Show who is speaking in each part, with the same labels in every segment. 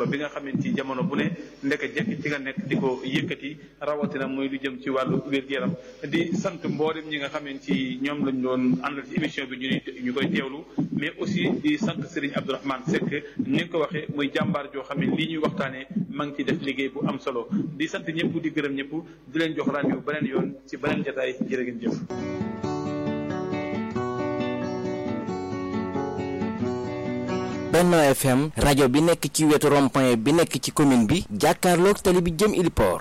Speaker 1: solo bi nga xamante ci jamono bu ne ndeke jekk ci nga nekk di ko yëkkati rawatina muy lu jëm ci wàllu wér-gu-yaram di sant mboolem ñi nga xamante ci ñoom lañ doon àndal ci émission bi ñu ñu koy teewlu mais aussi di sant Serigne Abdourahmane Seck ni nga ko waxee muy jàmbaar joo xam ne lii ñuy waxtaanee ma ngi ci def liggéey bu am solo di sant ñëpp di gërëm ñëpp di leen jox rendez-vous beneen yoon ci beneen jotaay jërë ngeen jëf.
Speaker 2: Benno FM rajo bi nekk ci wetu rond-point bi nekk ci commune bi jàkkaarloog tali bi jëm Iliport.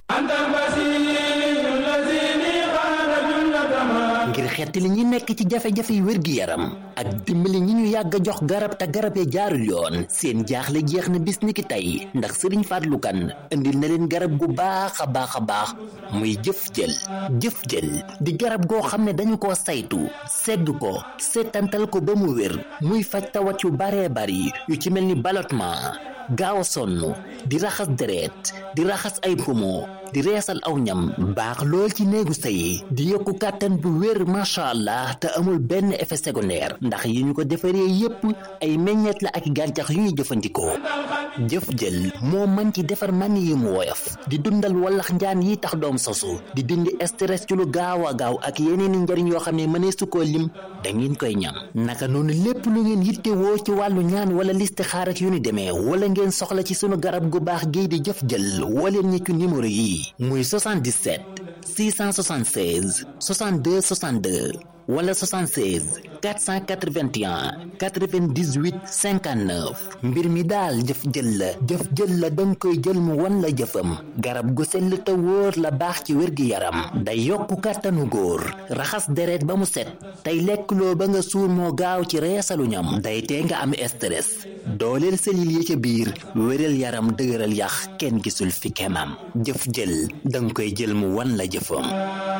Speaker 3: ngir xettali ñi nekk ci jafe-jafe yu wér-gi-yaram ak dimbali ñi ñu yàgg a jox garab te garab ya jaarul yoon seen jaaxle jeex na bis ni ki tey ndax sëriñ Fallou Kane indil na leen garab gu baax a baax a baax muy jëf jël jëf jël di garab goo xam ne dañu ko saytu segg ko seetantal ko ba mu wér muy faj tawat yu baree bari yu ci mel ni ballottement gaaw a sonn di raxas deret di raxas ay poumon di reesal aw ñam baax lool ci néegu sëy di yokku kàttan bu wér macha allah te amul benn effet secondaire ndax yi ñu ko defaree yépp ay meññeet la ak gàncax yu ñuy jëfandikoo jëf jël moo mën ci defar man yi mu woyof di dundal wallax njaan yi tax doom sosu di dindi stress ci lu gaaw a gaaw ak yeneen i njariñ yoo xam ne mënee su koo lim da ngeen koy ñam naka noonu lépp lu ngeen yittewoo ci wàllu ñaan wala listixaar ak yu ni demee wala ngeen soxla ci sunu garab gu baax gii di jëf jël wala ñi ci numéro yi muy 77 676 62 62 wala 76 481 98 59 mbir mi daal jëf jël la jëf jël la danga koy jël mu wan la jëfam garab gu sell te wóor la baax ci wér-gi-yaram day yokku kàttanu góor raxas deret ba mu set tey lekkloo ba nga suur moo gaaw ci reesalu ñam day tee nga am stress dooleel selil yi ca biir wéral yaram dëgëral yax kenn gisul fi kemam jëf jël danga koy jël mu wan la jëfam